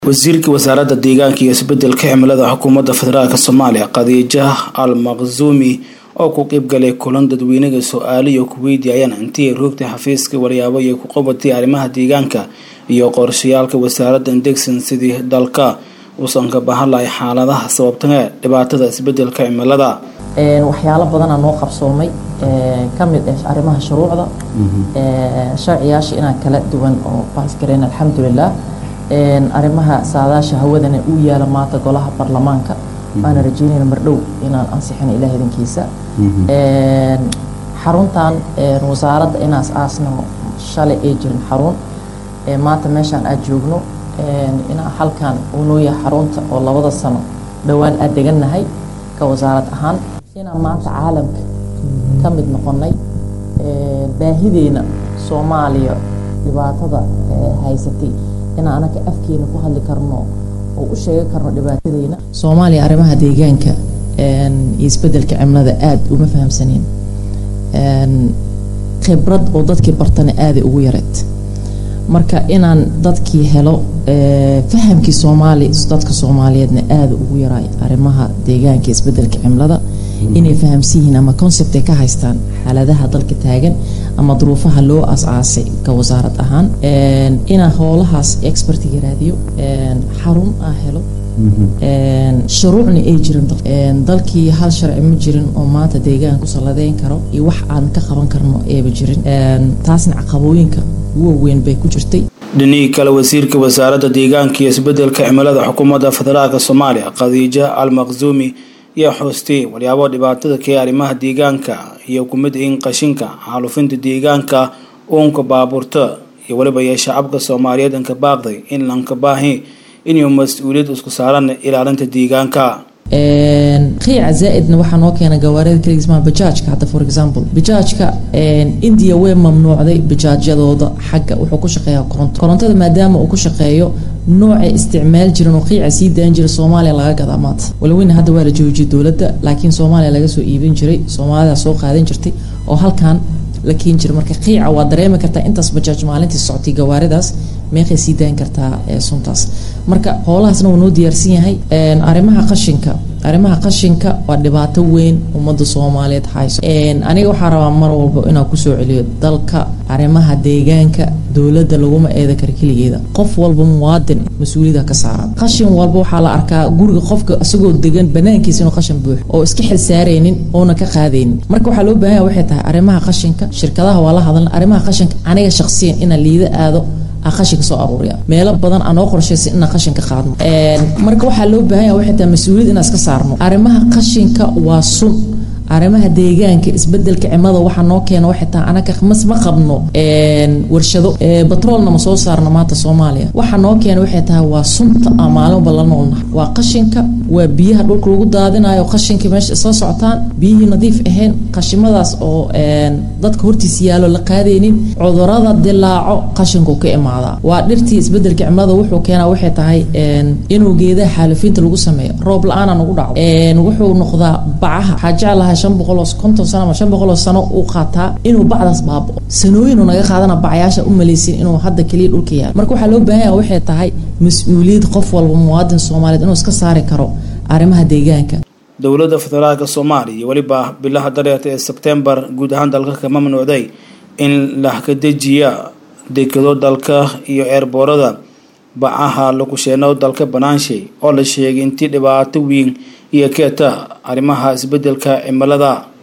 wasiirka wasaaradda deegaanka iyo isbedelka cimilada xukuumadda federaalk soomaaliya khadiija al maqsuumi oo ku qeybgalay kulan dadweynaga su-aaliyo ku weydiiyayaan intii roogtay xafiiska waryaabo iyo ku qabatay arrimaha deegaanka iyo qorshayaalka wasaaradda degsan sidii dalka uusan ka bahan lahay xaaladaha sababtana dhibaatada isbedelka cimilada waxyaalo badanaa noo qabsoomay ka mid ah arrimaha shuruucda sharciyaasha inaan kala duwan oo baasgareyn alxamdulilah arrimaha saadaasha hawadana uu yaala maanta golaha baarlamaanka waana rajeynayna mardhow inaan ansixino ilaah idankiisa xaruntan wasaaradda inaas aasnamo shalay ay jirin xarun maanta meeshaan aad joogno inaan halkan uu noo yahay xarunta oo labada sano dhowaan aad degannahay ka wasaarad ahaan inaan maanta caalamka ka mid noqonnay baahideena soomaaliya dhibaatada haysatay inaan anaga afkeena ku hadli karno oo u sheegi karno dhibaatadeena soomaaliya arrimaha deegaanka iyo isbedelka cimilada aada uma fahamsaneen khibrad oo dadkii bartana aaday ugu yareed marka inaan dadkii helo fahamkii soomaali dadka soomaaliyeedna aada ugu yaraay arrimaha deegaanka isbedelka cimilada inay fahamsan yihiin ama concept ay ka haystaan xaaladaha dalka taagan ama duruufaha loo as-aasay ka wasaarad ahaan inaan howlahaas expertiga raadiyo xarun aa helo shuruucna ay jirin dalkii hal sharci ma jirin oo maanta deegaanka ku salladeyn karo iyo wax aan ka qaban karno eeba jirin taasna caqabooyinka waaweyn bay ku jirtay dhinihii kale wasiirka wasaaradda deegaanka iyo isbedelka cimilada xukuumadda federaalk soomaaliya khadiija al maqsuumi ayaa xoostay walyaabo dhibaatada kee arrimaha deegaanka iyo kumid in qashinka xaalufinta deegaanka uunka baabuurta iyo weliba iyo shacabka soomaaliyeed inka baaqday in lanka baahi inuu mas-uuliyad isku saaran ilaalinta deegaanka qiica zaa-idna waxaa noo keena gawaarida kaligismaa bajaajka hadda for example bajaajka india way mamnuucday bajaajyadooda xagga wuxuu ku shaqeeyaa koronto korontada maadaama uu ku shaqeeyo noocay isticmaal jiran oo qiica sii daan jira soomaaliya laga gadaa maanta walweyna hadda waa la joojiyay dowladda laakiin soomaaliya laga soo iibin jiray soomaalida soo qaadan jirtay oo halkan la keeni jiray marka qiica waa dareemi kartaa intaas bajaaj maalintii socotay gawaaridaas meeqay sii daan kartaa suntaas marka howlahaasna wuu noo diyaarsan yahay arrimaha qashinka arrimaha qashinka waa dhibaato weyn ummadda soomaaliyeed hayso aniga waxaa rabaa mar walba inaan kusoo celiyo dalka arrimaha deegaanka dowladda laguma eeda kara keligeeda qof walba muwaadin mas-uuliyada ka saaran qashin walba waxaa la arkaa guriga qofka isagoo degan banaankiisa inuu qashin buuxo oo iska xil saaraynin oona ka qaadaynin marka waxaa loo baahan yahay waxay tahay arrimaha qashinka shirkadaha waa la hadalna arrimaha qashinka aniga shakhsiyan inaan liida aado qashinka soo aruuriya meelo badan aanoo qorshaysan inaan qashinka qaadno marka waxaa loo baahan yaha waxay tahay mas-uuliyad inaan iska saarno arrimaha qashinka waa sun arrimaha deegaanka isbedelka cimilada waxaa noo keena waxay tahay anaga mas ma qabno warshado batroolna ma soo saarno maanta soomaaliya waxaa noo keena waxay tahay waa sunta aan maalinba la noolnaha waa qashinka waa biyaha dhulka lagu daadinayo qashinka meesha isla socotaan biyihii nadiif ahayn qashimadaas oo dadka hortiisa yaalo la qaadaynin cudurada dilaaco qashinku ka imaadaa waa dhirtii isbedelka cimilada wuxuu keenaa waxay tahay inuu geedaha xaalifiinta lagu sameeyo roob la-aana nagu dhaco wuxuu noqdaa bacaha waxaa jeclahay shan boqoloo konton sano ama shan boqoloo sano uu qaataa inuu bacdaas baabao sanooyinu naga qaadana bacyaasha u malaysin inuu hadda keliya dhulka yaalo marka waxaa loo baahan yaha waxay tahay mas-uuliyad qof walba muwaadin soomaaliyeed inuu iska saari karo arrimaha deegaanka dowladda federaalk soomaaliya iyo weliba bilaha dareerta ee sebtembar guud ahaan dalka ka mamnuucday in la kadejiya dekado dalka iyo eerboorada bacaha lagu sheeno dalka banaanshay oo la sheegay intii dhibaato weyn iyo keeta arrimaha isbedelka cimilada